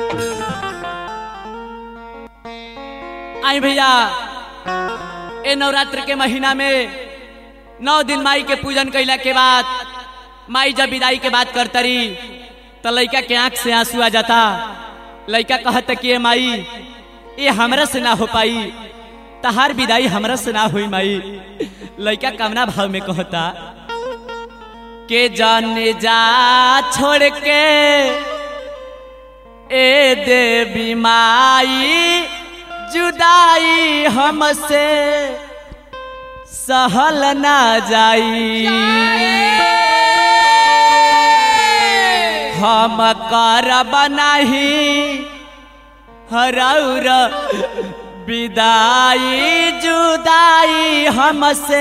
आई भैया ए नवरात्र के महीना में नौ दिन माई के पूजन कैला के बाद माई जब विदाई के बात करतरी तो लड़का के आंख से आंसू आ जाता लड़का कहत कि ए माई ये हमरा से ना हो पाई तहार विदाई हमरा से ना हुई माई लड़का कामना भाव में कहता के जाने जा छोड़ के ए देवी माई जुदाई हमसे सहल ना जाई हम करब नहीं हरौर विदाई जुदाई हमसे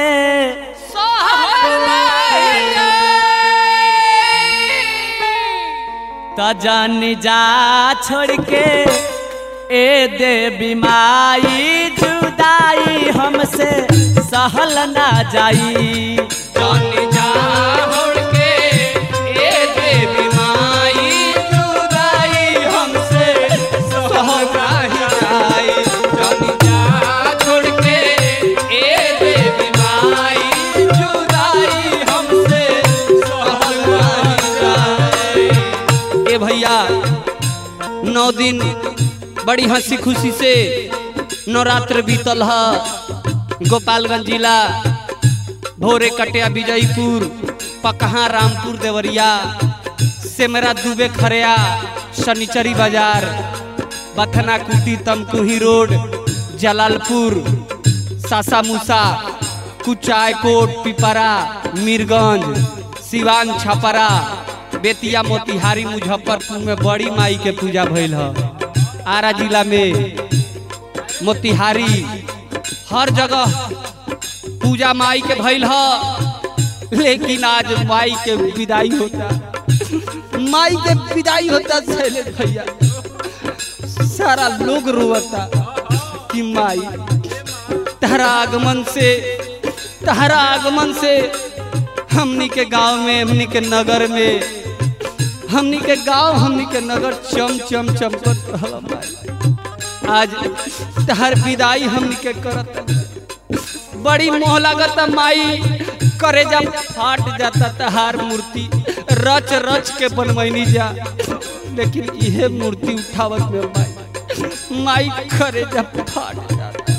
त जान जा छोड़ के ए देवी माई जुदाई हमसे सहल ना जाई जाने जा होड़ के ए देवी माई जुदाई हमसे सहनाही जाई जाने जा छोड़ के ए देवी माई जुदाई हमसे सहनाही जाई ए भैया नौ दिन बड़ी हंसी खुशी से नवरात्र बीतल ह गोपालगंज जिला भोरे कटिया विजयपुर पकहा रामपुर देवरिया सेमरा दुबे खरिया शनिचरी बाजार बथना कुटी तमकुही रोड जलालपुर सासा मूसा कुचायकोट पिपरा मीरगंज सिवान छपरा बेतिया मोतिहारी मुजफ्फरपुर में बड़ी माई के पूजा भइल ह आरा जिला में मोतिहारी हर जगह पूजा माई के भइल ह लेकिन आज माई के विदाई होता माई के विदाई होता शैलेश भैया सारा लोग रोता कि माई तहरा आगमन से तहरा आगमन से हमनी के गांव में हमनी के नगर में हमनी के गांव हमनी के नगर चम चम चमकत रहल माई आज तहर विदाई हमनी के करत बड़ी मोह लागत माई करे जब फाट जाता तहार मूर्ति रच रच के बनवैनी जा लेकिन इहे मूर्ति उठावत में माई माई करे जब फाट जाता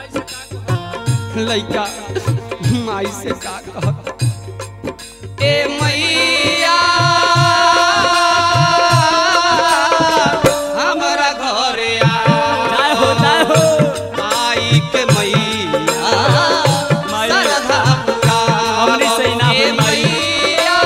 लइका माई से का कहत ए मैया हमरा घरे आ जय हो जय हो आई के मैया माई। सरधा पुकार हमनी से ही ना ए होई माई। मैया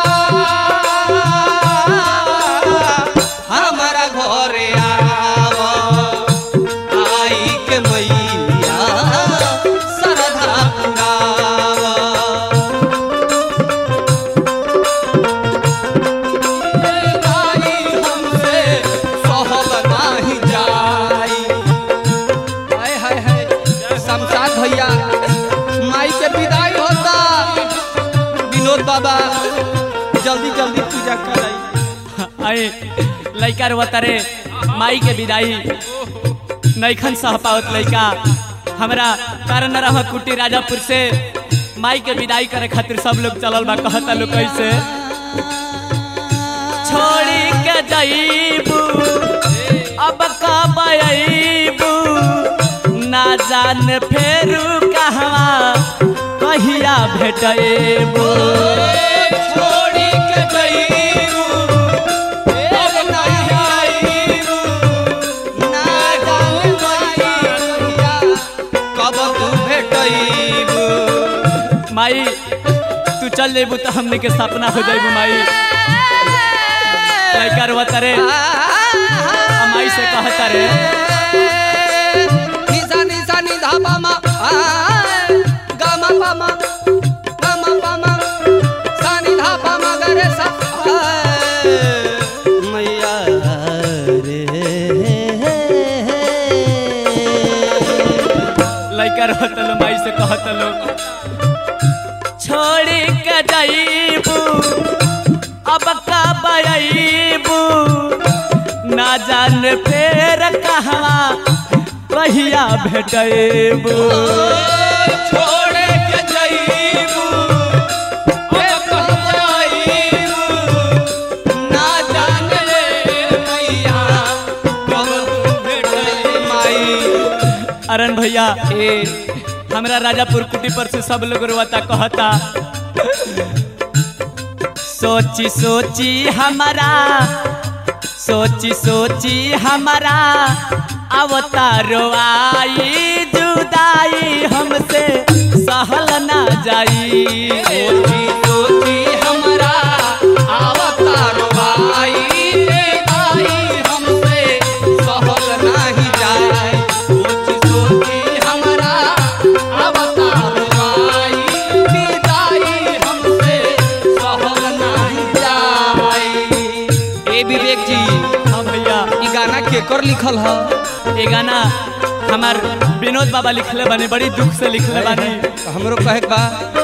हमरा घरे आव आई के मैया सरधा पुराव आई हमसे सहल नाही जाई हाय हाय हाय शमशाद भैया माई के विदाई होता विनोद बाबा जल्दी जल्दी पूजा कराई अरे लइका रोता रे माई के विदाई नैखन सह पावत लइका हमरा कारण रह कुटी राजापुर से माई के विदाई करे खातिर सब लोग चलल बा कहता लोग कैसे छोड़ी के जाइबू अब कब अइबू ना जान फेरू कहवा कहिया भेटैबू छोड़ी के जईरू अब नहीं आईरू ना जाने मैया कब तू भेटईबू माई तू चल जेबू तो हमने के सपना हो जाइबू माई लइका रोता रे आ माई से कहता रे निसा निसा निधा पामा गामा पामा गामा पामा सा निधा पामा गरे सा मैया रे लइका रोता लो माई से कहता लो छोड़ी के जाइबू अब कब अइबू ना जान फेर कहवा कहिया भेटैबू छोड़े के जईबू ए कहईबू ना जाने मैया कब तू भेटई माई अरन भैया ए हमरा राजापुर कुटी पर से सब लोग रोता कहता सोची सोची हमारा सोची सोची हमारा अवतारो आई जुदाई हमसे सहल ना जाई सोची सोची हमरा अवतार भाई आई हमसे सहल नहीं जाए सोची सोची हमरा अवतार भाई विदाई हमसे सहल नहीं जाए ए विवेक जी हाँ भैया ई गाना केकर लिखल ह ये गाना हमार विनोद बाबा लिखले बने बड़ी दुख से लिखले बानी हमरो कहे के बा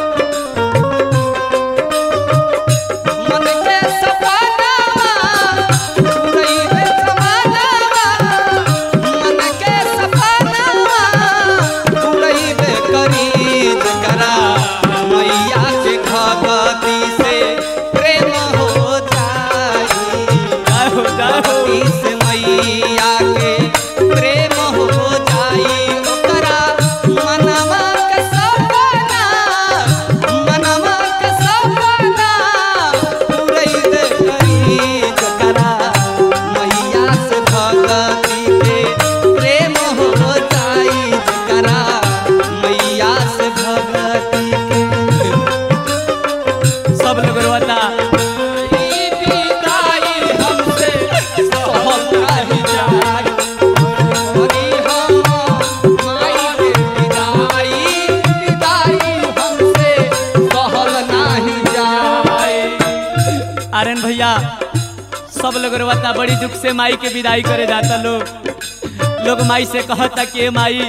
मन के सपनावा पूरइबे जमानावा मन के सपनावा पूरइबे करीब करा मैया के भगती से प्रेम हो जाई जय हो जय हो भक्ति से मैया के प्रेम हो जाई ओकरा मनवा के सपना मनवा के सपना पूरइबे करी जकरा मैया से भक्ति के प्रेम हो जाई जकरा मैया से भक्ति के सब लोग रोता ई विदाई हमसे सहल नहीं जाई हरि हम माई के विदाई विदाई हमसे सहल नहीं जाई आर्यन भैया सब लोग रोता बड़ी दुख से माई के विदाई करे जाता लोग लोग माई से कहता कि "ए माई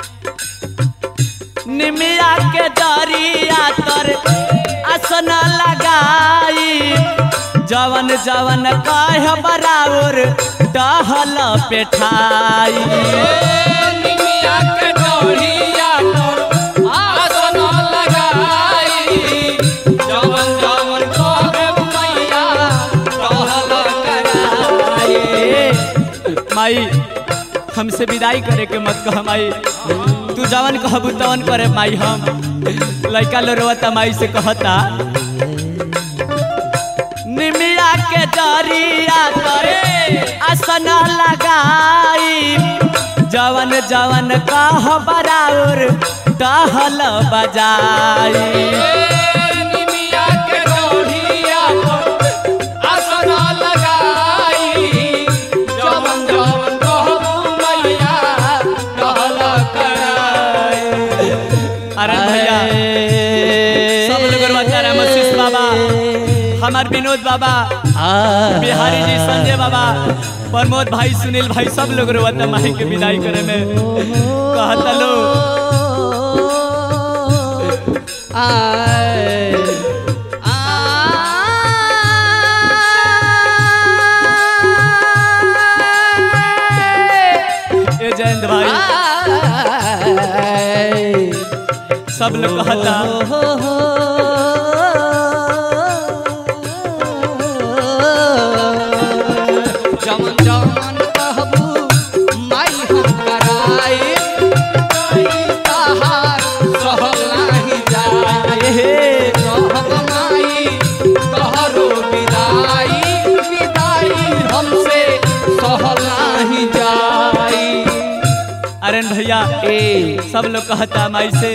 निमिया के दरिया तर आसन लगाई जवन जवन कह बराबर टहल पेठाई निमिया के डोरिया पर आसन लगाई जवन जवन कहबे मैया टहल कराई ए, माई हमसे विदाई करे के मत कह माई तू जवन कहबू तवन करे माई हम लड़का लो रोता माई से कहता निमिया के दरिया करे आसन लगाई जवन जवन कह बराबर टहल बजाई निमिया के डोरिया पर आसन लगाई जवन जवन कहबू मैया टहल कराई अरे भैया सब लोग रोता रहे मशीष बाबा हमार विनोद बाबा बिहारी जी संजय बाबा प्रमोद भाई सुनील भाई सब लोग रोता माही के विदाई करे में कहता लो ए जयंत भाई सब लोग कहता जमन जमन कहबू माई हम कराई तहार सहल नहीं जाए हे कहब माई तोहरो विदाई विदाई हमसे सहल नहीं जाई अरे भैया ए सब लोग कहता माई से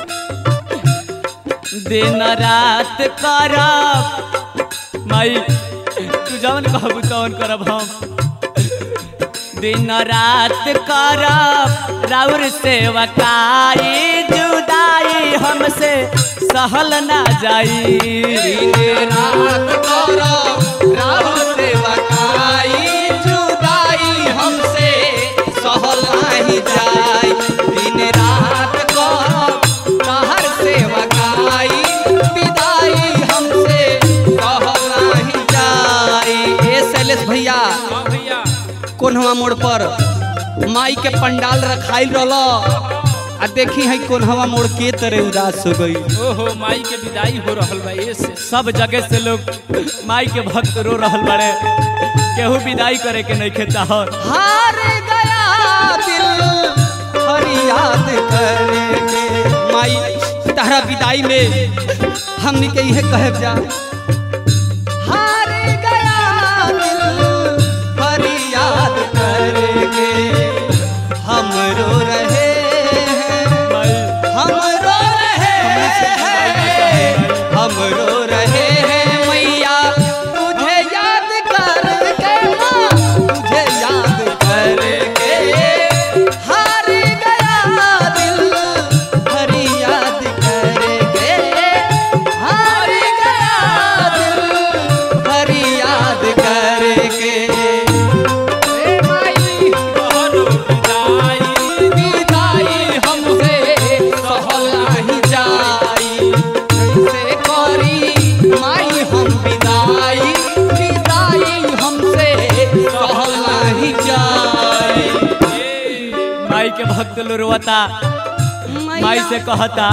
दिन रात करब माई तू जवन कहबू तवन करब हम दिन रात करब राउर सेवकाई जुदाई हमसे सहल ना जाई दिन रात करब राह सेवकाई जुदाई हमसे सहल नहीं जाई दिन रात करब तहर सेवकाई विदाई हमसे सहल नहीं जाई ए शैलेश भैया हाँ भैया कोन्हवा मोड़ पर माई के पंडाल रखाइल रहल आ देखी है कोन्हवा मोड़ के तरह उदास हो गई ओहो माई के विदाई हो रहल बा ये से सब जगह से लोग माई के भक्त रो रहल बड़े केहू विदाई करे के नहीं खेता हो हार गया दिल फरियाद करेंगे माई तारा विदाई में हमनी के यह कहब जा हार गया दिल फरियाद करेंगे हम रो रहे हैं हम रो रहे हैं हम रो रहे हैं मैया तुझे याद करके माँ तुझे याद करके हार गया दिल हरी याद करके हार गया दिल हरी याद करके ए माई तोहरो विदाई विदाई हमसे सहल नहीं जाई कैसे करी माई हम विदाई विदाई हमसे सहल नहीं जाई माई के भक्त लोग रोता माई से कहता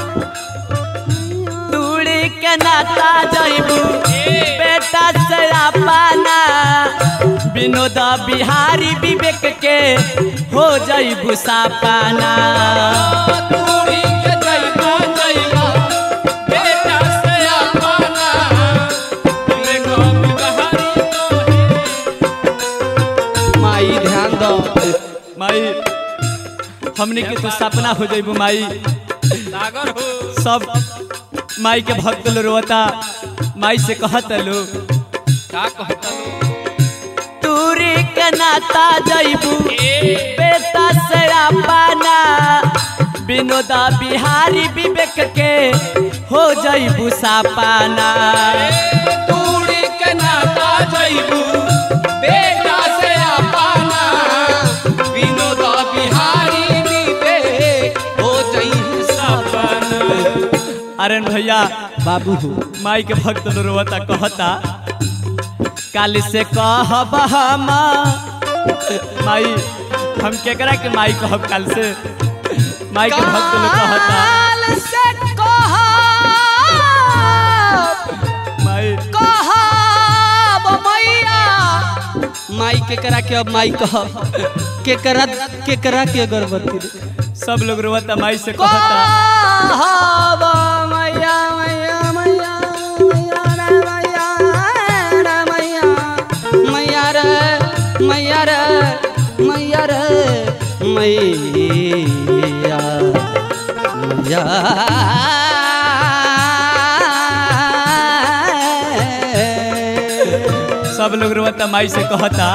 तूड़ी के नाता जइबू बेटा से अपना विनोद बिहारी विवेक के हो जइबू सापाना तूड़ी के जइबा जइबा बेटा से अपना देखो बिहारी तो माई ध्यान दो माई हमने के तो सपना हो जइबू माई सागर हो सब माई के भक्त लोग रोता माई से कहत लोग का कहता लो तूरी के नाता जइबू बेटा से अपना विनोदा बिहारी विवेक के हो जइबू सापाना तूड़ी के नाता जइबू बेटा से अपना विनोद बिहारी विवेक हो जई सपन अरे भैया बाबू हो माई के भक्त लोग रोता कहता काल से कहब हम माई हम केकरा के माई कहब काल से माई के भक्त लोग कहता काल से कहब माई कहब मैया माई के करा के अब माई कह के करा के करा के अगरबत्ती रे। सब लोग रोता माई से कहता कहब मैया मैया मैया मैया रे मैया मैया रे मैया रे मैया रे मैया मैया सब लोग रोता माई से कहता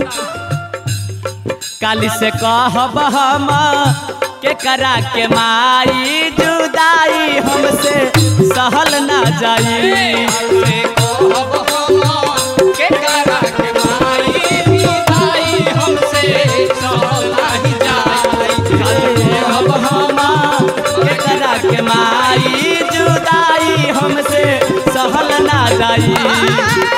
काली से कहब हम के करा के माई जुदाई हमसे सहल ना जाई कहब हम के करा के माई जुदाई हमसे सहल ना जाई